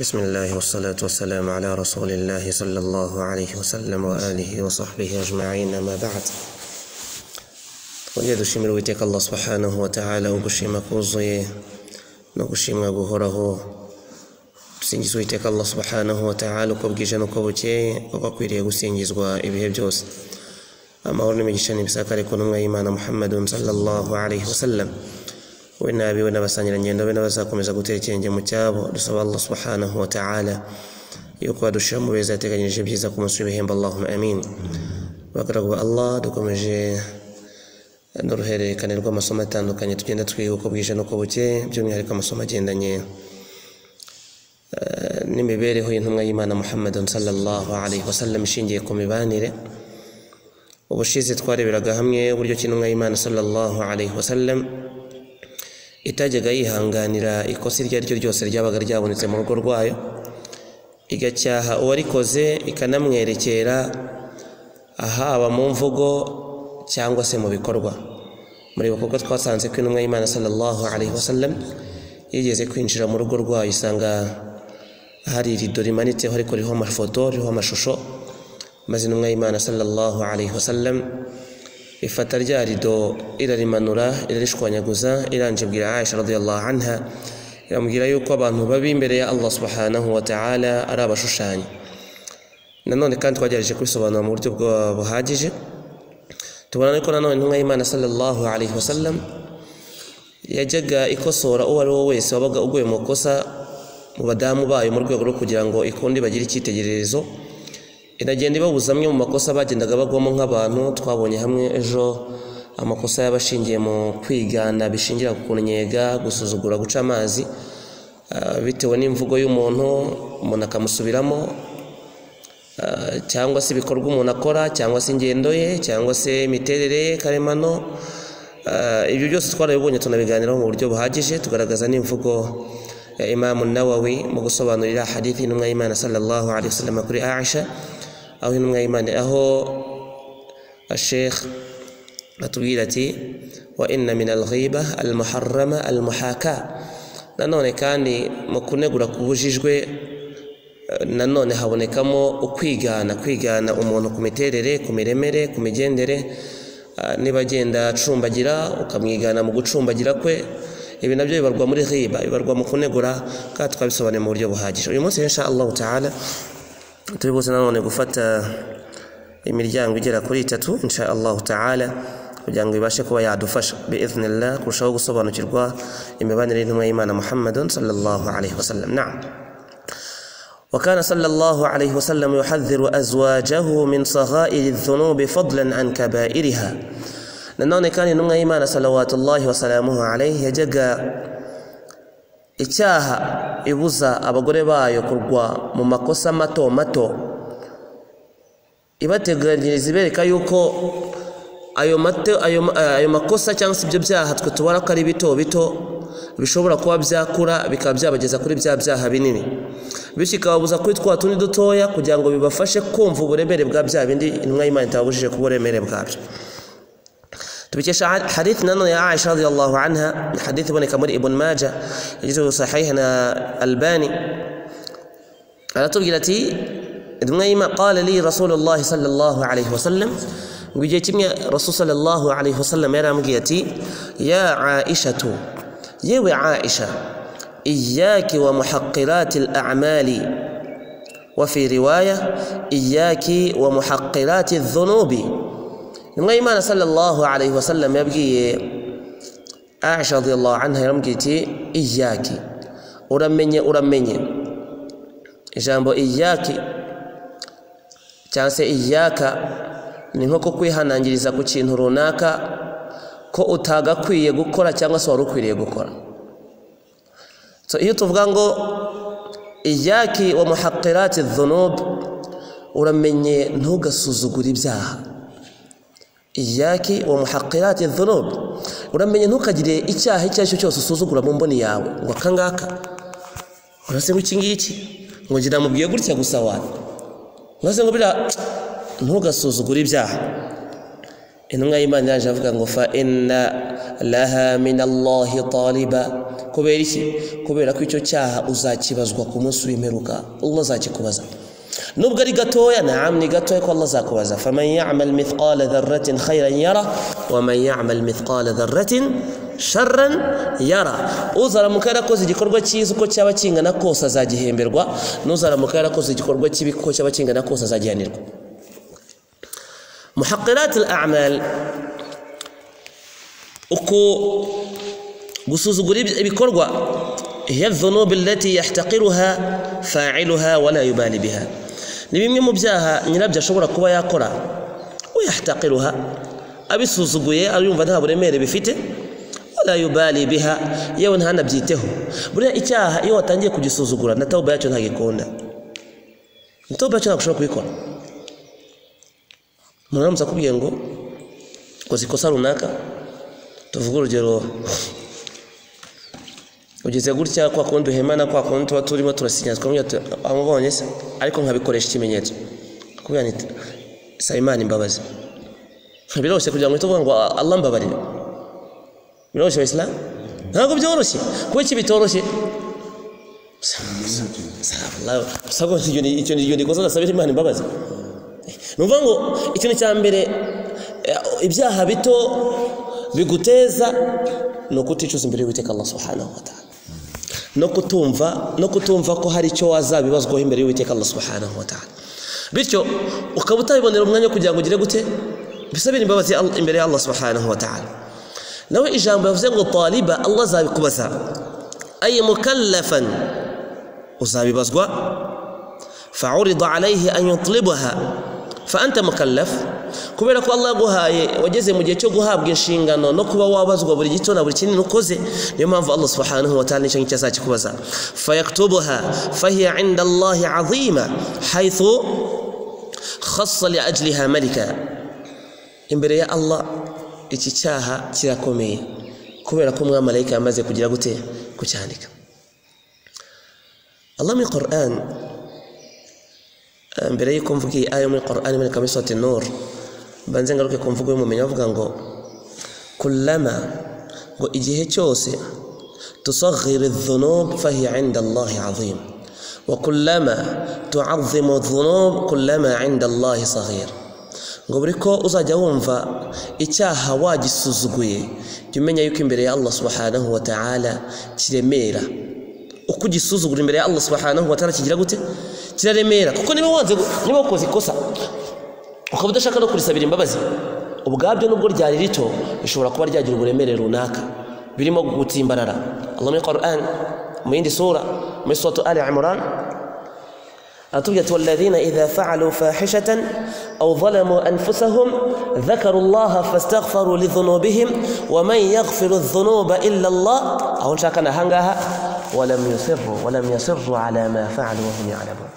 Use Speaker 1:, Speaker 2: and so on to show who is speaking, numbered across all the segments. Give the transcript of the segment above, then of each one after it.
Speaker 1: بسم الله والصلاة والسلام على رسول الله صلى الله عليه وسلم وآله وصحبه أجمعين أما بعد وليد شمر ويتك الله سبحانه وتعالى وقشيما كوزي نقشيما قهره tusingizwa iteka allah subhanahu wataala uko bwije n'uko bukeye uko akwiriye gusingizwa ibihe byose amahoro n'imigisha n'ibisakare ku ntumwa y'imana muhammadun sallallahu alaihi wasallam we n'abiwe n'abasangirangendo be n'abazakomeza gutera ikirenge mu cyabo dusaba allah subhanahu wa ta'ala yuko badushira mu beza yateganyirije byiza ku munsi w'ibihembo allahumma amin abagaragu ba allah dukomeje n'uruhererekane rw'amasomo atandukanye tugenda twiga uko bwije n'uko bukeye by'umwihariko amasomo agendanye eh, n'imibereho y'intumwa y'imana muhammadun sallallahu alaihi wasallam ishingiye ku mibanire ubushize twareberaga hamwe uburyo ki intumwa y'imana sallallahu alaihi wasallam itajyaga yihanganira ikosa iryo ari ryo ryose ryabaga ryabonetse mu rugo rwayo igacyaha uwarikoze ikanamwerekera haba mu mvugo cyangwa se mu bikorwa muri kuko twasanze ko intumwa y'imana sallallahu alaihi wasallam yigeze kwinjira mu rugo rwayo isanga hari irido rimanitseho ariko ririho amafoto ririho amashusho maze intumwa y'imana sallallahu alaihi wasallam ifata rya rido irarimanura irarishwanyaguza iranjibwira aisha radiyallahu anha iramubwira yuko abantu babi imbere ya allah subhanahu wa ta'ala ari abashushanya nanone kandi twagerageje kubisobanura mu buryo bwa- buhagije tubona yuko nanone intumwa y'imana sallallahu alaihi wasallam yajyaga ikosora uwo ari we wese wabaga uguye mu kosa mu badamu bayo mu rwego rwo kugira ngo ikundi bagire icyitegererezo iragenda ibabuza amwe mu makosa bagendaga bagwamo nk'abantu twabonye hamwe ejo amakosa y'abashingiye mu kwigana bishingira ku kunnyega gusuzugura guca amazi ah, bitewe n'imvugo y'umuntu umuntu akamusubiramo ah, cyangwa se ibikorwa umuntu akora cyangwa se ingendo ye cyangwa se imiterere ye karemano Ah, ibyo byose twarabibonye tunabiganiraho mu buryo buhagije tugaragaza n'imvugo ya imamu nawawi mu gusobanurira hadithi y'intumwa y'imana sallallahu alaihi wasallam kuri aisha aho intumwa y'imana aho ashekh atubwira ati wa inna min alghiba almuharrama almuhaka nanone kandi mu kunegura kubujijwe eh, nanone habonekamo ukwigana kwigana umuntu ku miterere ku miremere ku migendere ah, niba agenda acumbagira ukamwigana mu gucumbagira kwe ibi nabyo bibarwa muri ghiba bibarwa mu kunegura kandi twabisobanuye mu buryo buhagije uyu munsi insha allahu taala tubibuze nanone gufata imiryango igera kuri itatu insha allahu taala kugira ngo ibashe kuba yadufasha biidhnillah kurushaho gusobanukirwa imibanire y'intumwa y'imana muhammadun sallallahu alaihi wasallam naam وكان صلى الله عليه وسلم يحذر أزواجه من صغائر الذنوب فضلا عن كبائرها nanone kandi intumwa y'imana salawatullahi wasalamuhu alaihi yajyaga icyaha ibuza abagore bayo kurwa mu makosa mato mato ibateganyiriza ibereka yuko ayo, mate, ayo, ma- ayo makosa cyangwa se ibyo byaha twe tubona ko ari bito bito bishobora kuba byakura bikaba byabageza kuri bya byaha binini bityo ikababuza kuri twa tundi dutoya kugira ngo bibafashe kumva uburemere bwa bya bindi intumwa y'imana itababujije kuba uburemere bwabyo tubikesha ha- hadithi nanone ya aisha radiyallahu anha ni hadithi iboneka muri ibn maja yagize sahiha na albani aratubwira ati intumwa y'imana qala li rasulullahi sallallahu alaihi wasallam ngo igihe kimwe rasul sallallahu alaihi wasallam yarambwiye ati ya aishatu yewe aisha iyaki wa muhaqirati al-a'mali وفي رواية إياك ومحقرات الذنوب intumwa y'imana sallallahu alaihi wasallam yabwiye aisha radiyallahu anha yarambwiye iti iyaki uramenye uramenye ijambo iyaki cyangwa se iyaka ni nko kukwihanangiriza ku kintu runaka ko utagakwiye gukora cyangwa se wari ukwiriye gukora so iyo tuvuga ngo iyaki wa muhaqirati dhunub uramenye ntugasuzugure ibyaha iyaki wa muhaqirati dhunub uramenye ntukagire icyaha icyo ari cyo cyose usuzugura mu mboni yawe ngo akangaka urase ngo iki ngiki ngo ngira mubwiye gutya gusa wani urase ngo biriya ntugasuzugure ibyaha intumwa y'imana yaje avuga ngo fa inna laha min allahi taliba kubera iki kubera ko icyo cyaha uzakibazwa ku munsi w'imperuka allah azakikubaza nubwo ari gatoya naam ni gatoya ko allah azakubaza faman yamal mithqala dharratin khairan yara waman yamal mithqala dharratin sharran yara uzaramuka yarakoze igikorwa cyiza uko cyaba kingana kose azagihemberwa n'uzaramuka yarakoze igikorwa kibi uko cyaba kingana kose azagihanirwa muhaqirat al-amal uko gusuzugura ibikorwa hiya dhunubi allati yahtaqiruha fa'iluha wala yubali biha ni bimwe mu byaha nyirabyo ashobora kuba yakora uyahtaqiruha abisuzuguye arumva nta buremere bifite wala yubali biha yewe ntanabyiteho buriya icyaha iyo watangiye kugisuzugura na tawuba yacyo ntagikunda tawuba yacyo ntabwo kubikora umuntu aramutse akubwiye ngo ukoze ikosa runaka tuvuge urugero ugeze gutya kwa kundi duhemana kwa kundi tuba turimo turasinya twamubwira tuti aho mbonye se ariko nkabikoresha ikimenyetso kubwira nti saba imana imbabazi biroroshye kugira ngo uhite uvuga ngo Allah mbabarire biroroshye bayisilamu ntabwo byoroshye kuba iki bitoroshye saba icyo ni igihe gikosa ndasabira imana imbabazi ni ukuvuga ngo ikintu cya mbere ibyaha bito biguteza ni ukuticuza imbere y'uwiteka Allah subhanahu wa ta'ala no kutumva no kutumva ko hari icyo wazabibazwaho imbere y'uwiteka Allah subhanahu wa ta'ala bityo ukaba utabibonera umwanya kugira ngo ugire gute bisabire imbabazi Al- imbere ya Allah subhanahu wa ta'ala nawe ijambo yavuze ngo taliba Allah azabikubaza ay mukallafan uzabibazwa fa'urida alayhi an yutlibaha fa anta mukallaf kubera ko Allah yaguhaye wageze mu gihe cyo guhabwa inshingano no kuba wabazwa buri gito na buri kinini ukoze niyo mpamvu Allah subhanahu wa ta'ala nicyo ngicyo azakikubaza fayaktubuha fahiya inda Allahi azima haythu khassa li ajliha malika imbere ya Allah iki cyaha kirakomeye kubera ko umwamarayika yamaze kugira gute kucyandika Allah muri Qur'an mbere y'uko mvuga iyi aya muri Qur'an iboneka muri sote nur banze ngaruke ku mvugo y'umumenyi bavuga ngo kullama ngo igihe cyose tusaghira dhunub fahiya inda Allahi azim wa kullama tu'azzimu dhunub kullama inda Allahi saghir ngo buri ko uzajya wumva icyaha wagisuzuguye jya umenya yuko imbere ya Allah subhanahu wa ta'ala kiremera uko ugisuzugura imbere ya Allah subhanahu wa ta'ala kigira gute kiraremera kuko niba wanze niba wakoze ikosa ukaba udashaka no kurisabira imbabazi ubwabyo nubwo ryari rito rishobora kuba ryagira uburemere runaka birimo gutimbarara Allah muri Qur'an mu yindi sura muri suratu Ali Imran atubwira ati walladhina idha fa'alu fahishatan aw zalamu anfusahum dhakaru Allah fastaghfaru lidhunubihim wa man yaghfiru adh-dhunuba illa Allah aho nshaka nahangaha walam yusirru walam yasirru ala ma fa'alu wa hum ya'lamun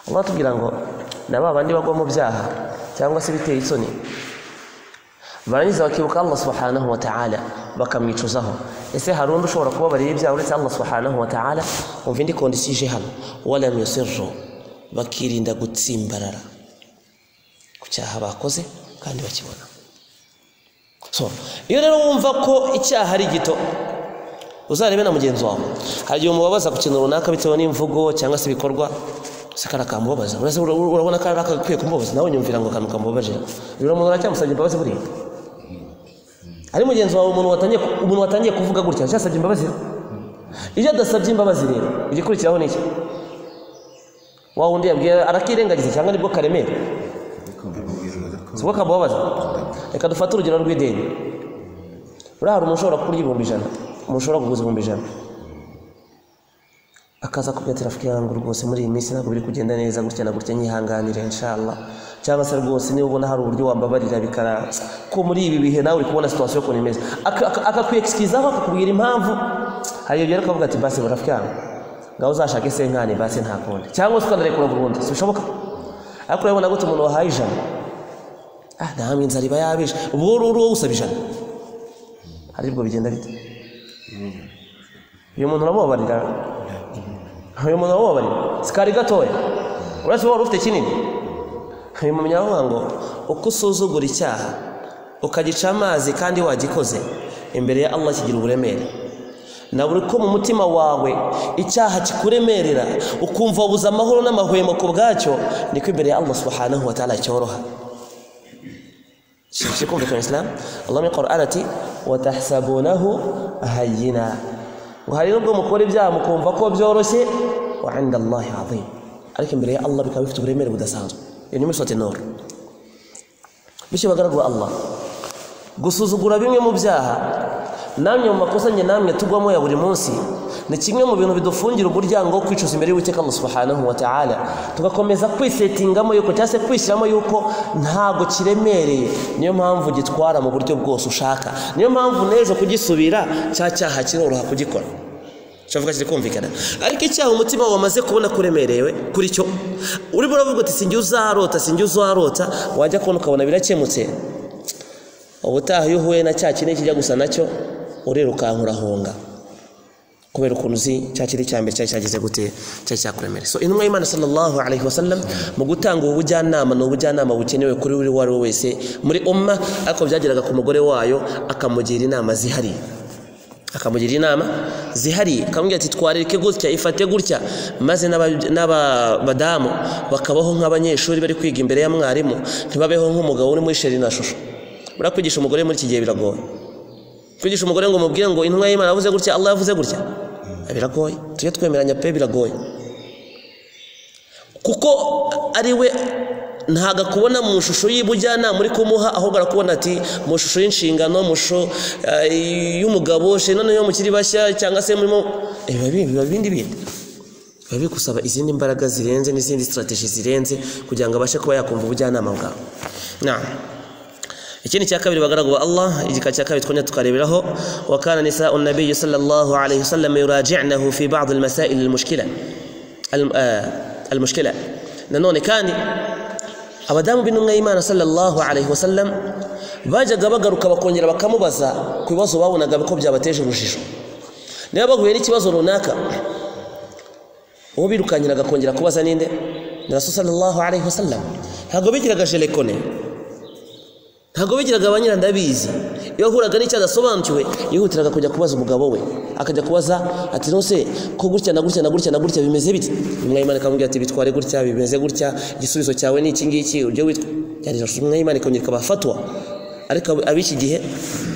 Speaker 1: Allah atubwira ngo na ba bandi bagwa mu byaha cyangwa se biteye isoni barangiza bakibuka Allah subhanahu wa ta'ala bakamwicuzaho ese hari undi ushobora kubabarira ibyaha uretse Allah subhanahu wa ta'ala umva indi kondisiyo ije hano walam yusirru bakirinda gutsimbarara ku cyaha bakoze kandi bakibona so iyo rero wumva ko icyaha ari gito uzarebe na mugenzi wawe hari igihe umubabaza ku kintu runaka bitewe n'imvugo cyangwa se ibikorwa se kari akamubabaza urabona ko ari agakwiye kumubabaza nawe nyumvira ngo akantu kamubabaje biramuntu aracyamusabye imbabazi buriya ari mugenzi wawe umuntu watangiye umuntu watangiye kuvuga gutya cyasabye imbabazi iyo adasabye imbabazi rero igikurikiraho ni iki wa wundi yabwiye arakirengagiza cyangwa nibwo karemera si bwo kamubabaza reka dufate urugero rw'ideni buriya hari umuntu ushobora kurya ibihumbi ijana umuntu ushobora kuguza ibihumbi ijana akaza kubyatira afite yangu rwose muri iyi minsi ntabwo biri kugenda neza gutya na gutya nyihanganire inshallah cyangwa se rwose niba ubona hari uburyo wambabarira bikara ko muri ibi bihe nawe uri kubona situation ukuntu imeze akakwexcusaho akakubwira impamvu hari ibyo rero ukavuga ati basi burafite yangu ngaho uzashake se nkani basi nta kundi cyangwa se ukanarekura burundu sibishoboka ariko urabona gute umuntu wahaye ijana ah namwe inzara iba yabije ubwo uri wowe usaba ijana hari ibwo bigenda bite uyu muntu uramubabarira uyu muntu uramubabarira sikari gatoya uretse wowe ufite kinini uyu muntu aravuga ngo uko usuzugura icyaha ukagica amazi kandi wagikoze imbere ya allah kigira uburemere na buri ko mu mutima wawe icyaha kikuremerera ukumva wabuze amahoro n'amahwemo ku bwacyo niko imbere ya allah subhanahu wa ta'ala cyoroha kikumvikana islam allah muri quran ati watahsabunahu hayina ngo hari nubwo mukora ibyaha mukumva ko byoroshye wa inda allahi azim ariko imbere ya allah bikaba bifite uburemere budasanzwe iyo ni muri sote nuru bityo bagaragu ba allah gusuzugura bimwe mu byaha namwe mu makosa njye namwe tugwamo ya buri munsi ni kimwe mu bintu bidufungira umuryango wo kwicuza imbere y'uwiteka allah subhanahu wa ta'ala tugakomeza kwisetingamo yuko cyangwa se kwishyiramo yuko ntabwo kiremereye niyo mpamvu gitwara mu buryo bwose ushaka niyo mpamvu n'ejo kugisubira cya cyaha kiroroha kugikora kiravuga kiri kumvikana ariko icyaha umutima wamaze kubona kuremerewe kuri cyo urimo uravuga uti sinjye uzarota sinjye uzarota wajya kubona ukabona birakemutse ubutaha iyo uhuye na cya kinini kijya gusa nacyo urirukanka urahunga kubera ukuntu uzi cya kiri cya mbere cyari cyagize gute cyari cyakuremere so intumwa y'imana sallallahu alaihi wasallam mu gutanga ubu bujyanama ni ubujyanama bukenewe kuri buri uwo ari we wese muri umma ariko byageraga ku mugore wayo akamugira inama zihariye akamugira inama zihariye akamubwira ati twareke gutya ifate gutya maze n'abadamu bakabaho nk'abanyeshuri bari kwiga imbere ya mwarimu ntibabeho nk'umugabo uri muri sheri na shusho buriya kwigisha umugore muri iki gihe biragoye kwigisha umugore ngo umubwire ngo intumwa y'imana yavuze gutya allah yavuze gutya biragoye tujye twemeranya pe biragoye kuko ari we ntabwo akubona mu ishusho y'ubujyanama uri kumuha ahubwo arakubona ati mu ishusho y'inshingano mu ishusho y'umugabo noneho mukiri bashya cyangwa se murimo biba bindi bindi biba bigusaba izindi mbaraga zirenze n'izindi sitarateji zirenze kugira ngo abashe kuba yakumva ubujyanama bwawe ikindi cya kabiri bagaragwa Allah igika cya kabiri twonye tukareberaho wa kana nisa'u nabiyyi sallallahu alayhi wasallam yuraji'nahu fi ba'd al-masail al-mushkila al-mushkila nanone kandi abadamu b'intumwa y'Imana sallallahu alayhi wasallam bajyaga bagaruka bakongera bakamubaza ku bibazo babonaga ko byabateje urujijo niba bahuye n'ikibazo runaka uwo birukanyiraga kongera kubaza ninde ni rasul sallallahu alayhi wasallam ntabwo bigiraga jelekone ntabwo bigiraga abanyira ndabizi iyo ahuraga n'icyo adasobanukiwe yihutiraga kujya kubaza umugabo we akajya kubaza ati nose ko gutya na gutya na gutya na gutya bimeze biti umwayimana akamubwira ati bitware gutya bimeze gutya igisubizo cyawe ni iki ngiki uryo witwa umwayimana ikongera ikabafatwa ariko ab'iki gihe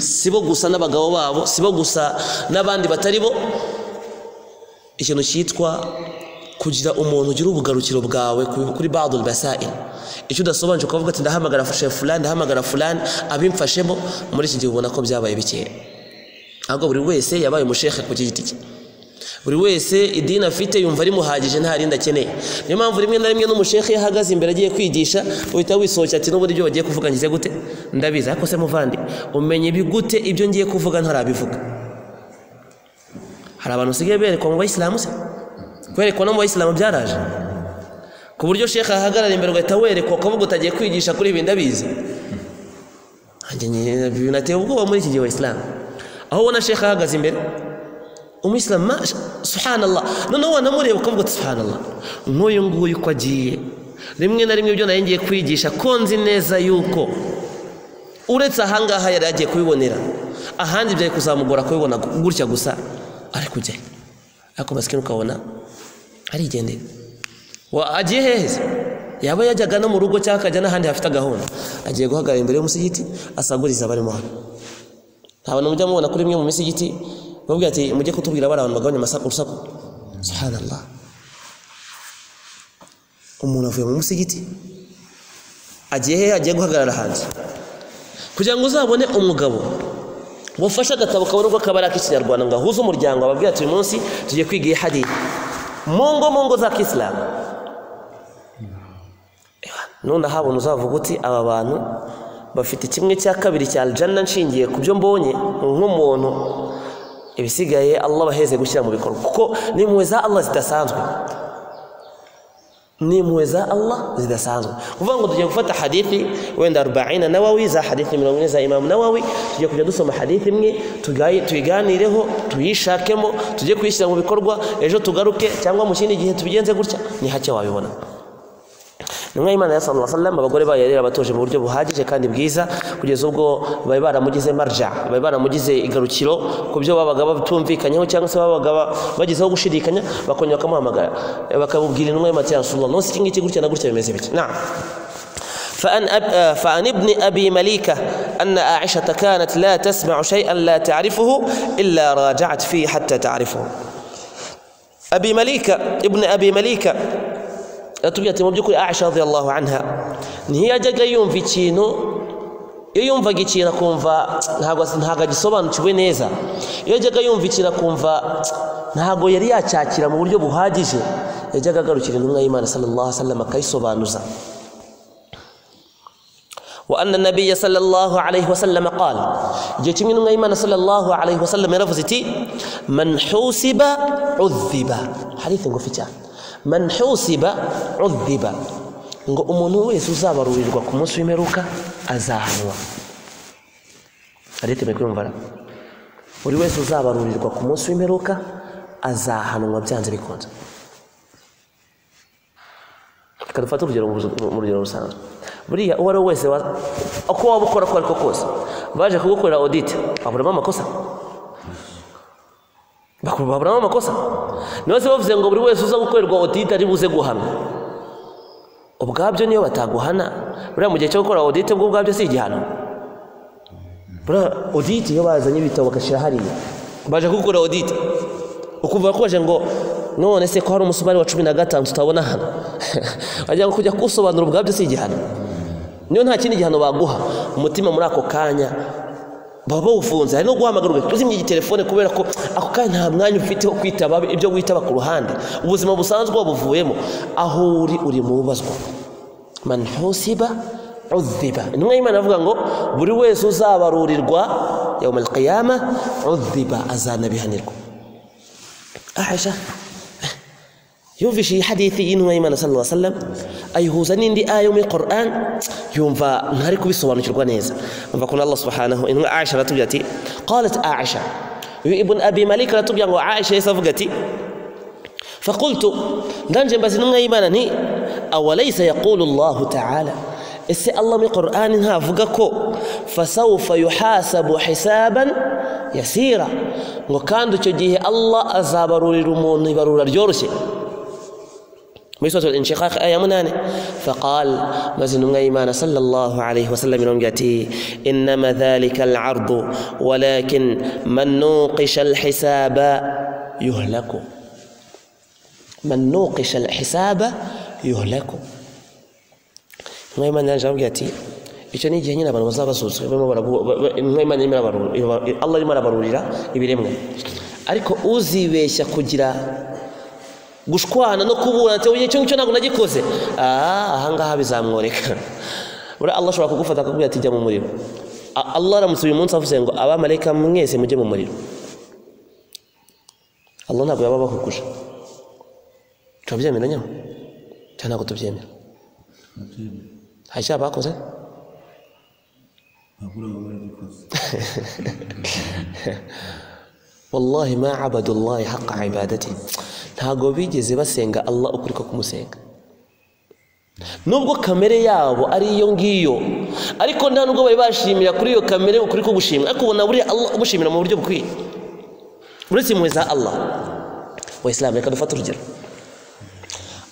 Speaker 1: si bo gusa n'abagabo babo si bo gusa n'abandi batari bo ikintu cyitwa kugira umuntu ugira ubugarukiro bwawe kuri badul basail icyo udasobanuje ukavuga ati ndahamagara fashe fulani ndahamagara fulani abimfashemo muri iki gihe ubona ko byabaye bikeya ahubwo buri wese yabaye umushehe ku giti cye buri wese idini afite yumva rimuhagije nta rindi akeneye niyo mpamvu rimwe na rimwe n'umushehe iyo ahagaze imbere agiye kwigisha uhita wisohokera ati n'uburyo bagiye kuvuga ngize gute ndabizi ariko se muvandi umenye gute ibyo ngiye kuvuga ntarabivuga hari abantu basigaye berekwa mu bayisilamu se kwerekwa no mu bayisilamu byaraje ku buryo shekha ahagarara imbere ugahita werekwa ukavuga utagiye kwigisha kuri ibi ndabizi binateye ubwoba muri iki gihe bayisilamu aho ubona shekha ahagaze imbere umuyisilamu subhanallah noneho wanamureba ukavuga ati subhanallah nk'uyu nguyu uko agiye rimwe na rimwe ibyo nari ngiye kwigisha ko nzi neza yuko uretse ahangaha yari agiye kubibonera ahandi byari kuzamugora kubibona gutya gusa ari kujyayo ariko masikini ukabona arigendera agiye hehe yaba yajyaga no mu rugo cyangwa akajya n'ahandi hafite gahunda agiye guhagarara imbere y'umusigiti asaguriza abarimo hano nta bantu mujya mubona kuri imwe mu misigiti bamubwira ati mujye kutubwira bari abantu bagabanya urusaku subhanallah umuntu avuye mu musigiti agiye hehe agiye guhagarara hanze kugira ngo uzabone umugabo wafashe agatabo kabona ubwo kabari ak'ikinyarwanda ngo ahuze umuryango ababwira ati uyu munsi tugiye kwiga iyi hariya mungo mungo za kisilamu none ahabona uzavuga uti aba bantu bafite kimwe cya kabiri cya aljana nshingiye ku byo mbonye nk'umuntu ibisigaye allah baheze gushyira mu bikorwa kuko ni impuhwe za allah zidasanzwe ni impuhwe za allah zidasanzwe kuvuga ngo tugiye gufata hadithi wenda arobaina nawawi za hadithi mirongo ine za imamu nawawi tugiye kujya dusoma hadithi imwe tuyiganireho tuyishakemo tujye kuyishyira mu bikorwa ejo tugaruke cyangwa mu kindi gihe tubigenze gutya ni hake wabibona intumwa y'imana ya sallallahu alaihi wasallam abagore bayo yari abatuje mu buryo buhagije kandi bwiza kugeza ubwo bari baramugize marja bari baramugize igarukiro ku byo babaga batumvikanyeho cyangwa se babaga ba- bagezeho gushidikanya bakongera bakamuhamagara bakamubwira intumwa y'imana ya sallallahu alaihi wasallam iki gutya na gutya bimeze bitya na'am فأن, أب... آه، فعن ابن أبي مليكة أن عائشة كانت لا تسمع شيئا لا تعرفه إلا راجعت فيه حتى تعرفه أبي مليكة ابن أبي مليكة yatubwiye ati mu by'ukuri aisha radiyallahu anha ntiyajyaga yumva ikintu iyo yumvaga ikintu akumva ntabwo ntabwo agisobanukiwe neza iyo yajyaga yumva ikintu akumva ntabwo yari yacyakira mu buryo buhagije yajyaga agarukira intumwa y'imana sallallahu alaihi wasallam akayisobanuza وأن النبي صلى الله عليه وسلم قال جيت من إيمان صلى الله عليه وسلم يرفزتي من حوسب عذب حديث نقول فيتا من حوسب عذب نقول أمونه ويسوسا برويجوا كموس ويمروكا أزاهنوا حديث مكرون فرا buri wese uzabarurirwa ku munsi w'imperuka azahanwa byanze bikunze reka dufate urugero mu- mu rugero rusanzwe buriya uwo ari we wese wa- uko waba ukora ko ariko kose baje kugukorera audit waburamo amakosa Bakuru- waburamo amakosa niba se bavuze ngo buri wese uza gukorerwa audit ari buze guhanwa ubwabyo niyo bataguhana buriya mu gihe cyo gukora audit bwo ubwabyo si igihano buriya audit iyo bazanye ibitabo bagashyira hariya baje kugukora audit ukumva bakoje ngo none se ko hari umusumari wa cumi na gatanu tutabona hano wagira ngo kujya kuwusobanura ubwabyo si igihano niyo nta kindi gihano baguha umutima muri ako kanya baba bawufunze hari no guhamagara ugaca uzimya igitelefone kubera ko ako kanya nta mwanya ufite wo kwitaba ibyo witaba ku ruhande ubuzima busanzwe wabuvuyemo aho uri uri mu bubazwa man husiba udhiba intumwa y'imana avuga ngo buri wese uzabarurirwa yawma alqiyama udhiba azanabihanirwa aisha yumvisha iyi hadithi y'intumwa y'imana sallallahu alaihi wasallam ayihuza n'indi aya yo muri Qur'an yumva ntari kubisobanukirwa neza umva kuna Allah subhanahu intumwa Aisha aratubwira ati qalat Aisha uyu ibn Abi Malik aratubwira ngo Aisha yahise avuga ati فقلت ndanje mbaza intumwa y'imana nti awalaysa yaqulu Allahu ta'ala ese Allah muri Qur'an ntavuga ko fasawfa yuhasabu hisaban yasira ngo kandi icyo gihe Allah azabarurira umuntu ibarura ryoroshye muri suratul inshiqaq aya munani faqal maze intumwa y'imana sallallahu alaihi wasallam irambwira ati innama dhalika alardu walakin man nuqisha alhisaba yuhlaku man nuqisha alhisaba yuhlaku intumwa y'imana yaje arambwira ati icyo ni igihe nyine abantu bazaba basuzwe barimo barabu- ba- ba- intumwa y'imana irimo arabarura- iba- allah arimo arabarurira ibiremwa ariko uzibeshya kugira gushwana no kuburana ati icyo ngicyo ntabwo nagikoze Ah, ahangaha bizamworeka buriya allah ashobora kugufata akakubwira ati jya mu muriro A- allah aramutse uyu munsi avuze ngo abamarayika mwese mujye mu muriro allah ntabwo yaba abahuguje turabyemera nyamara cyangwa ntabwo tubyemera hari icyaha bakoze wallahi ma abadullahi haqa ibadati ntabwo bigeze basenga allah ukuri ko kumusenga nubwo kamere yabo ari iyo ngiyo ariko nta nubwo bari bashimira kuri iyo kamere ukuri ko gushimira ariko ubona buriya allah umushimira mu buryo bukwiye uretse impuhwe za allah wa isilamu reka dufate urugero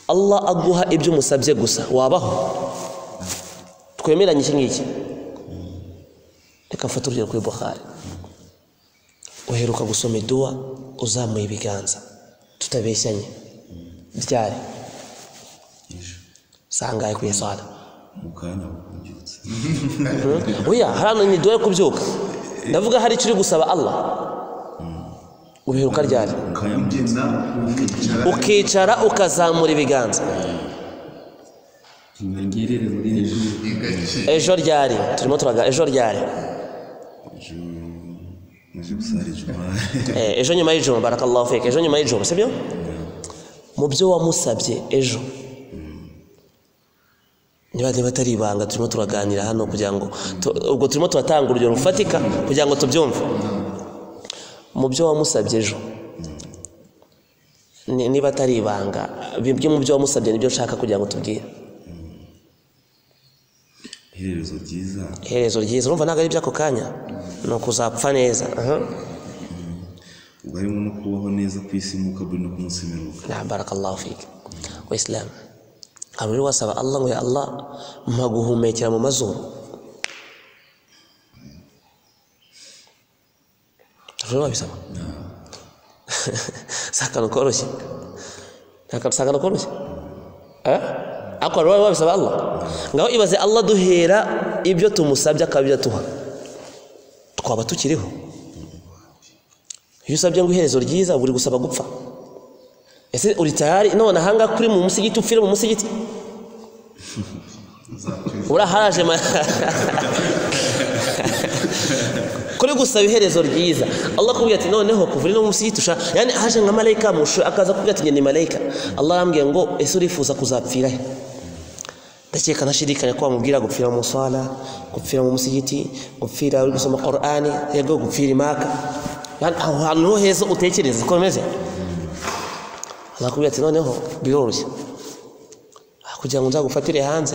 Speaker 1: allah aguha ibyo umusabye gusa wabaho twemeranye iki ngiki reka mfate urugero kuri buhari uheruka gusoma iduwa uzamuye ibiganza tutabeshyanye ryari sangaye ku isala
Speaker 2: mu kanya bukubyutse
Speaker 1: oya hariya ni iduwa yo kubyuka ndavuga hari icyo uri gusaba allah ubiheruka ryari
Speaker 2: mu kanya mugenda ukicara
Speaker 1: ukicara ukazamura ibiganza
Speaker 2: ntangirire muri hejuru
Speaker 1: ejo ryari turimo turaga ejo ryari
Speaker 2: muje gusara ijuma
Speaker 1: Eh, ejo nyuma y'ijoro barakallahu fike ejo nyuma y'ijoro sibyo mu byo wamusabye ejo niba niba atari ibanga turimo turaganira hano kugira ngo tu- ubwo turimo turatanga urugero rufatika kugira ngo tubyumve mu byo wamusabye ejo ni- niba atari ibanga bimwe mu byo wamusabye nibyo nshaka kugira ngo tubwire
Speaker 2: iherezo ryiza
Speaker 1: iherezo ryiza urumva ntabwo ari iby'ako kanya ni ukuzapfa neza aha
Speaker 2: ubwo harimo no kubaho neza ku isi nk'uko ari no kumusemeruka
Speaker 1: naam barakallahu fiki wisilamu hari uri wasaba allah ngo ya allah mpa guhumekera mu mazuru Hari uri wabisaba si akantu koroshye ni akantu si akantu koroshye Eh? ariko hari uri wabisaba allah ngaho ibaze allah duhera ibyo tumusabye akaba ibyo atuha twaba tukiriho iyo usabye ngo iherezo ryiza uba uri gusaba gupfa ese uri tayari none ahangaha kuri mu musigiti upfire mu musigiti uraharaje ma kuri gusaba iherezo ryiza allah akubwira ati noneho kuva uri no mu musigiti ushaka yani haje nka malayika mushu akaza akubwira ati ngende malayika allah arambwira ngo ese urifuza kuzapfira he ndakeka nashidikanya ko wamubwira gupfira mu muswala gupfira mu musigiti gupfira uri gusoma qur'ani yego gupfira imaka Yani aho hantu niho heza utekereza ko bimeze azakubwira ati noneho biroroshye Ah, kugira ngo nzagufatire hanze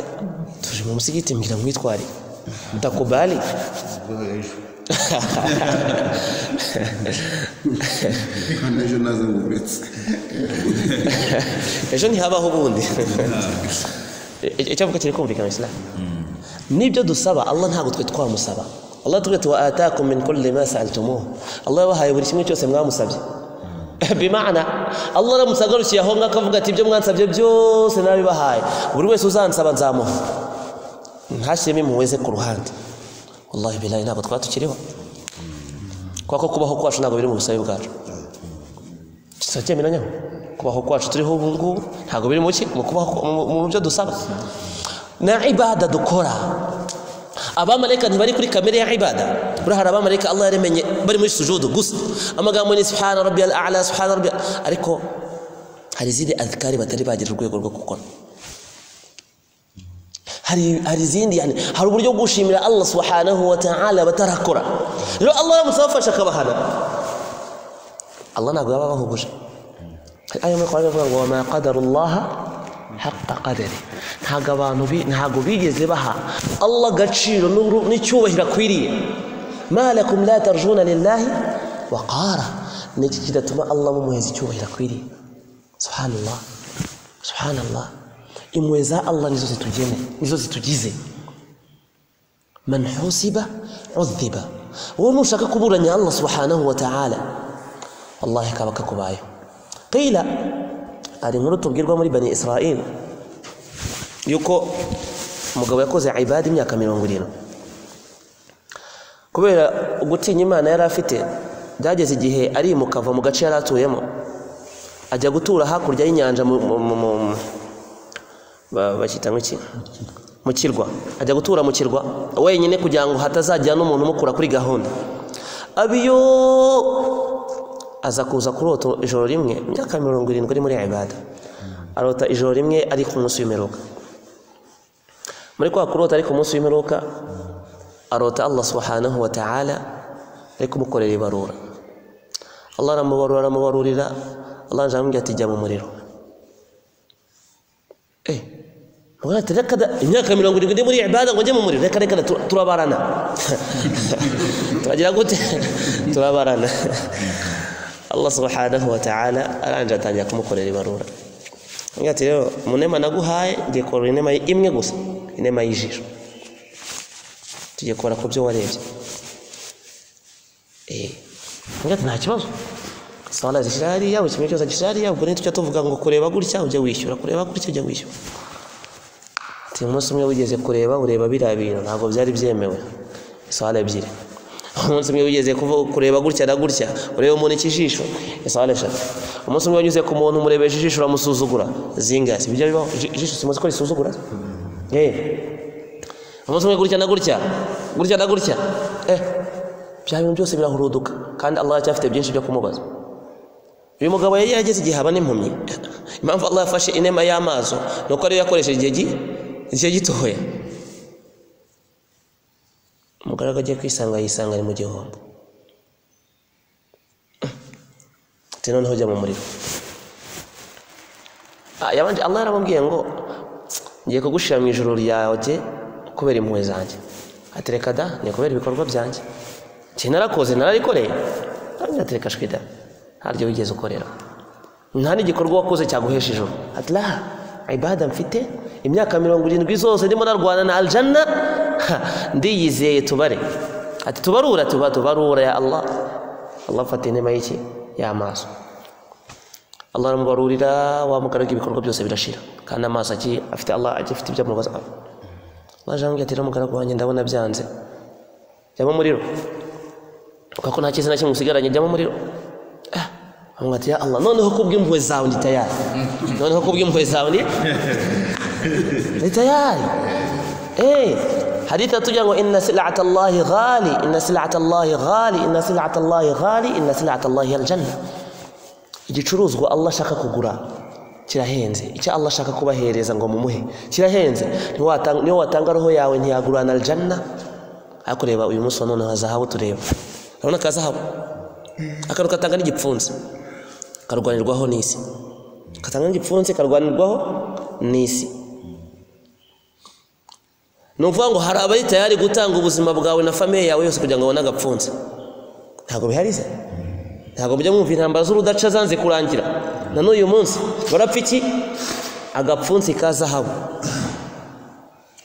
Speaker 1: tuje mu musigiti mbwira nkwitware ndakubali
Speaker 3: kandi ejo naza nguretse
Speaker 1: ejo ntihabaho ubundi E- icyavuga kiri kumvikana isilamu nibyo dusaba allah ntabwo twe twamusaba allah atubwira ati wa atakum min kulli ma sa'altumuhu allah yabahaye buri kimwe cyose mwamusabye bimana allah aramusagarukiye aho ngaho akavuga ati ibyo mwansabye byose nabibahaye buri wese uzansaba nzamuha ntashyiremo impuhwe ze ku ruhande wallahi bilahi ntabwo twaba tukiriho kubera ko kubaho kwacu ntabwo biri mu busabe bwacu tuba cyemeranyeho kubaho kwacu turiho ubu ngubu ntabwo biri mu ki mu kubaho mu- mu byo dusaba na ibada dukora abamarayika ntibari kuri kamere ya ibada buriya hari abamarayika allah yaremenye bari muri sujudu gusa amagambo ni subhana rabbi al a'la subhana rabbi ariko hari izindi azikari batari bagira urwego rwo gukora hari hari izindi yani hari uburyo bwo gushimira allah subhanahu wa ta'ala batarakora rero allah aramutse abafasha akabahana allah ntabwo yaba abahuguje hari ayo muri Qur'an avuga ngo wama qadarullaha haqa qadari ntabwo abantu bi- ntabwo bigeze baha allah agaciro n'uru- n'icyubahiro akwiriye ma lakum la tarjuna lillahi waqara ni iki kidatuma allah mumuheza icyubahiro akwiriye subhanallah subhanallah impuhwe za allah nizo zitugeneye nizo zitugize man husiba udhiba wowe nushaka kuburanya allah subhanahu wa ta'ala wallahi kaba kakubayeho qila hari inkuru tubwirwa muri bani israeli yuko umugabo yakoze ibada imyaka mirongo irindwi kubera gutinya imana yari afite byageze igihe arimuka ava mu gace yari atuyemo ajya gutura hakurya y'inyanja mu- mu- mu- mu- ba- bakita mu ki mu kirwa ajya gutura mu kirwa wenyine kugira ngo hatazajya n'umuntu umukura kuri gahunda abiyo aza kuza kurota ijoro rimwe imyaka mirongo irindwi ari muri ibada arota ijoro rimwe ari ku munsi w'imperuka muri kwa kurota ari ku munsi w'imperuka arota allah subhanahu wa ta'ala ari kumukorera ibarura allah aramubarura aramubarurira allah aje aramubwira ati jya mu muriro eh mugore ati reka da imyaka mirongo irindwi ndi muri ibada ngo njye mu muriro reka reka da tu- turabarana turagira gute turabarana allah subhanahu wataala aranje atangira kumukorera ibarura agira ati rero mu nema naguhaye ngiye korora inema imwe gusa inema y'ijisho tugiye kubara ku byo warebye Eh, agira ati nta kibazo sala zishyira hariya buri kimwe cyose gishyira hariya ubwo ntitujya tuvuga ngo kureba gutya ujya wishyura kureba gutya ujya wishyura ati umunsi umwe wigeze kureba ureba biriya bintu ntabwo byari byemewe isahane ebyiri umunsi umwe wigeze kuvu- kureba gutya na gutya ureba umuntu ikijisho isahane eshatu umunsi umwe wanyuze ku muntu umurebesha ijisho uramusuzugura zingahe ibyo bibaho Iji- ijisho simuzi ko risuzugura Eh. umunsi umwe gutya na gutya gutya na gutya eh bya bintu byose birahuruduka kandi allah aracyafite byinshi byo kumubaza uyu mugabo yari yarageze igihe aba n'impumyi impamvu allah yafashe inema y'amaso ni uko ariyo yakoresheje igihe gi- igihe gitoya umugaragu agiye kwisanga yisanga ari mu gihombo ati noneho jya mu muriro Ah, yabanje allah yaramubwiye ngo ngiye kugushira mu ijoro ryawe kubera impuhwe zanjye ati reka da ni kubera ibikorwa byanjye njye narakoze nararikoreye nanjye ati reka shwida haryo wigeze ukorera nta n'igikorwa wakoze cyaguhesha ijuru ati raha ibada mfite imyaka mirongo irindwi zose ndimo narwana na aljana ha, ndiyizeye tubare ati tubarura tuba tubarura ya allah allah afata inema y'iki y'amaso allah aramubarurira wa mugaraga ibikorwa byose birashira kandi amaso aki- afite allah agifite ibyo amubaza waje ambwira ati ramugaragu wanjye ndabona byanze jyamo umuriro kuko nta cyiza na kimwe usigaranye jyamo umuriro Ah, amubwira ati ya allah noneho kubw'impuhwe zawe ndi tayari noneho kubw'impuhwe zawe ndi ni tayari eh hadithi hatuja ngo inna silata llahi ghali inna silata llahi ghali inna silata llahi ghali inna silata llahi aljanna igicuruzwa allah ashaka kugura kirahenze icyo allah ashaka kubahereza ngo mumuhe kirahenze Niwatanga- niyo watanga roho yawe ntiyagurana aljanna ariko reba uyu munsi wa none wa zahabu tureba urabona ka zahabu akantu katanga n'igipfunsi karwanirwaho n'isi katanga n'igipfunsi karwanirwaho n'isi ni ukuvuga ngo hari abari tayari gutanga ubuzima bwawe na famiye yawe yose kugira ngo babone agapfunsi ntabwo bihari se ntabwo mujya mwumva intambara z'urudaca zanze kurangira na n'uyu munsi barapfa iki agapfunsi ka zahabu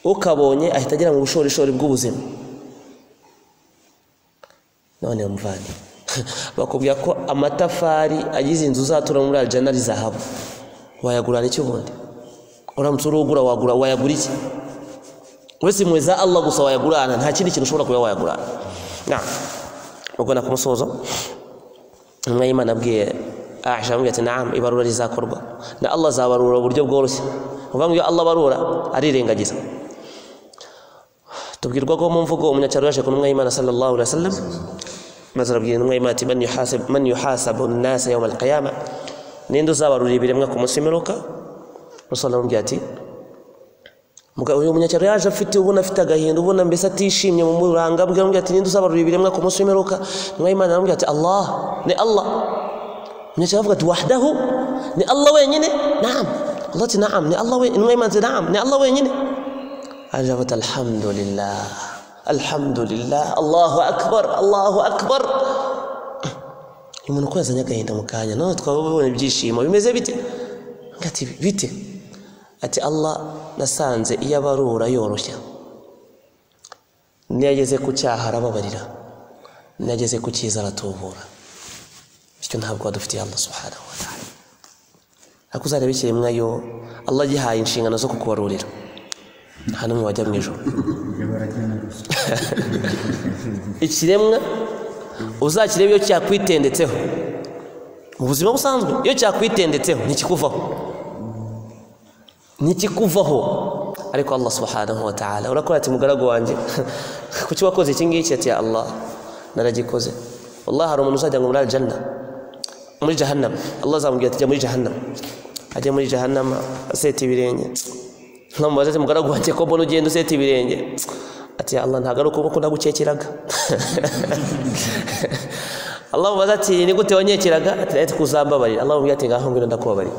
Speaker 1: ukabonye ahita agera mu bushorishori bw'ubuzima none muvane bakubwira ko amatafari agize inzu uzatura muri arijana ari zahabu wayagurana iki ubundi uramutse urugura wagura wayagura iki uretse impuhwe za allah gusa wayagurana nta kindi kintu ushobora kuba wayagurana na ubwo ku musozo intumwa y'imana abwiye aisha aramubwira ati naam ibarura rizakorwa na allah azabarura uburyo bworoshye ni ukuvuga ngo iyo allah abarura arirengagiza tubwirwa ko mu mvugo umunyacyaro yaje ku ntumwa y'imana sallallahu alaihi wasallam maze arabwira intumwa y'imana ati man yuhasabu man yuhasabu nnasa yawma alqiyama ninde uzabarurira ibiremwa ku munsi w'imperuka rasul aramubwira ati Muga- uyu munyacyaro yaje afite ubona afite agahinda ubona mbese atishimye mu buranga bwe aramubwira ati ninde uzabarura ibiremwa ku munsi w'imperuka intumwa y'imana aramubwira ati allah ni allah munyacyaro avuga ati wahdahu ni allah wenyine naam allah ati naam ni allah wenyine intumwa y'imana ati naam ni allah wenyine aravuga ati alhamdulillah alhamdulillah allahu akbar allahu akbar uyu muntu ko yazanye agahinda mu kanya none twaba ubonye ibyishimo bimeze bite Avuga ati bite ati allah nasanze iyo abarura yoroshya niyo ageze ku cyaha arababarira niyo ageze ku cyiza aratubura bityo ntabwo wadufitiye allah subhanahu wa ta'ala ariko uzareba ikiremwa yo allah agihaye inshingano zo kukubarurira nta n'umwe wajya mu ijoro ikiremwa uzakireba iyo cyakwitendetseho mu buzima busanzwe iyo cyakwitendetseho ntikikuvaho ntikikuvaho ariko allah subhanahu wa ta'ala urakora ati mugaragu wanjye kuki wakoze iki ngiki ati ya allah naragikoze wallah hari umuntu uzajya ngo muri aljanna muri jahannama allah azamubwira ati jya muri jahannama ajya muri jahannama aseta ibirenge nkamubaza ati mugaragu wanjye ko mbona ugenda useta ibirenge ati allah ntabwo ari ukuboko nagukekeraga allah amubaza ati ni gute wanyekeraga ati ati kuzambabarira allah amubwira ati ngaho ngwino ndakubabarira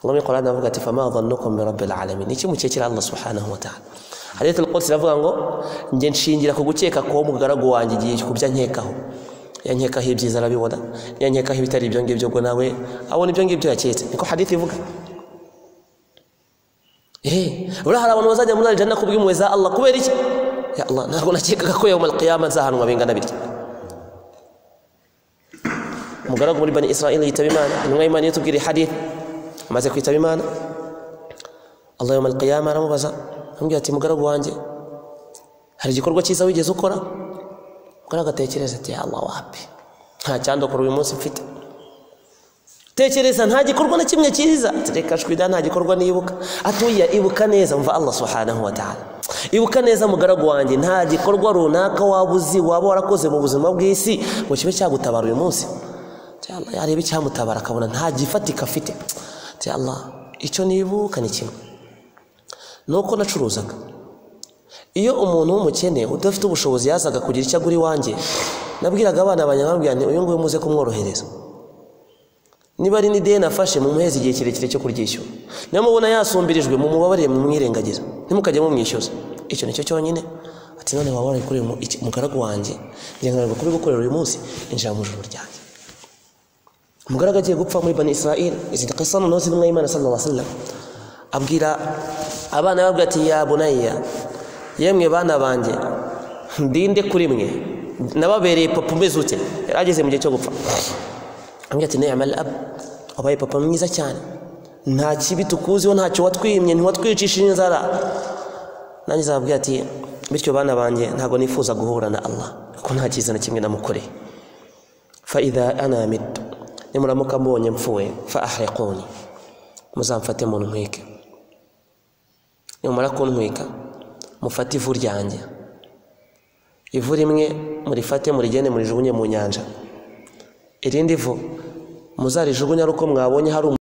Speaker 1: allah muri qur'an avuga ati fama dhannukum bi rabbil alamin iki mukekera allah subhanahu wa ta'ala hadith al-qudsi iravuga ngo njye nshingira ku gukeka ko mugaragu wanjye igihe kubya nkekaho yankekaho ibyiza arabibona yankekaho ibitari ibyo ngibyo ubwo nawe abona ibyo ngibyo yaketse niko hadith ivuga Eh, buriya hari abantu bazajya muri arijana kubw'impuhwe za Allah kubera iki ya Allah ntabwo nakekaga ko yawmal qiyama nzahanwa bingana bitya umugaragu muri bani israeli yitaba imana intumwa y'imana yatubwiriye hadith amaze kwitaba imana allah yawmal qiyama aramubaza amubwira ati mugaragu wanjye hari igikorwa cyiza wigeze ukora mugaragu atekereza ati ya Allah wapi nta cyandokora uyu munsi mfite tekereza nta gikorwa na kimwe cyiza Ati, reka shwida nta gikorwa nibuka atuya ibuka neza mva allah subhanahu wa ta'ala ibuka neza mugaragu wanjye nta gikorwa runaka waba uzi waba warakoze mu buzima bw'isi ngo kibe cyagutabara uyu munsi Ati, Allah yareba icyamutabara akabona nta gifatika afite Ati, allah icyo nibuka ni kimwe ni uko nacuruzaga iyo umuntu w'umukene udafite ubushobozi yazaga kugira icyo agura iwanjye nabwiraga abana banjye nkababwira nti uyu nguyu muze kumworohereza niba ari n'ideni afashe mumuheze igihe kirekire cyo kuryishyura niba mubona yasumbirijwe mumubabarire mumwirengagize ntimukajye mumwishyuza icyo nicyo cyonyine ati none waba warabikoreye mu- iki- umugaragu wanjye ngendanirwa kubigukorera uyu munsi injira mu ijoro ryanjye umugaragu agiye gupfa muri bani israel izi kisa noneho z'intumwa y'imana sallallahu alaihi wasallam abwira abana babwira ati ya bunayya yemwe bana banjye ndinde kuri mwe nababereye papa umeze ute yari ageze mu gihe cyo gupfa ambwira ati niyamal ab wabaye papa mwiza cyane nta kibi tukuziho ntacyo watwimye ntiwatwicishije inzara nanjye zababwira ati bityo bana banjye ntabwo nifuza guhura na allah kuko nta cyiza na kimwe namukoreye fa idha ana mitu nimuramuka mbonye mpfuye fa ahriquni muzamfate mu ntwike nimumara kuntwika mufate ivu ryanjye ivu rimwe murifate murigende murijugunye mu nyanja irindi vu muzarijugunye ari uko mwabonye hari umu-